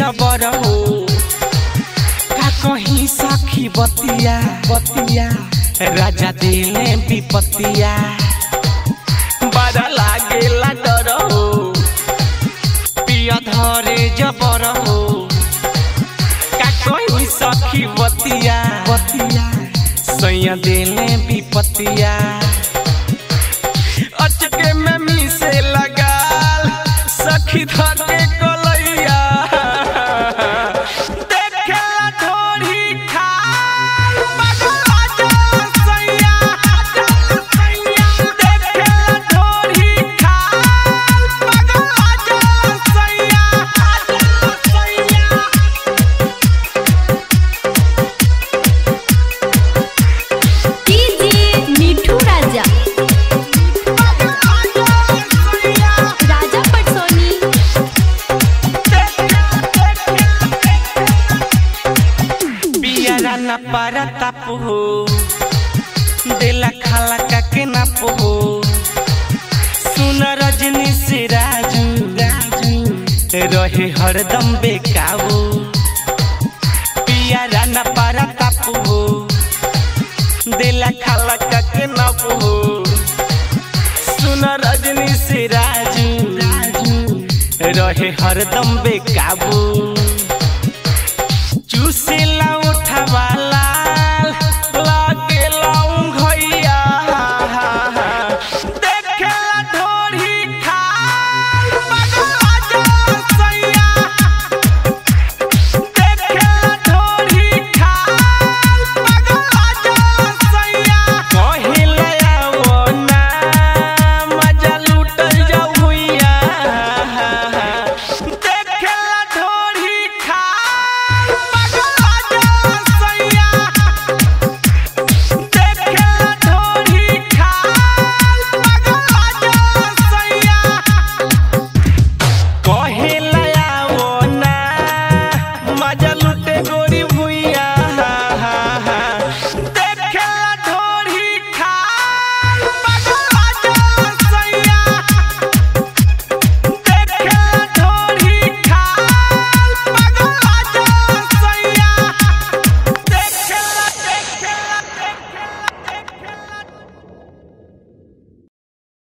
जबर हो का कहीं सखी बतिया बतिया राजा दिले विपतिया बड़ा लागेला डर हो पिया धरे जबर हो का कहीं सखी बतिया बतिया सैया दिले विपतिया अचके में मिसे लगाल सखी धके कलैया देखेला ढोरी खाल बगला जा सैया देखेला ढोरी खाल बगला जा सैया डीजे मिठू राजा राजा पटसोनी पियरा न पारा ताप हो देला खाला काके ना हो सुन रजनी से राजू राजू रहे हरदम बेकाबू पियरा न पारा ताप हो देला खाला काके ना हो सुन रजनी से राजू राजू रहे हरदम बेकाबू चूसेला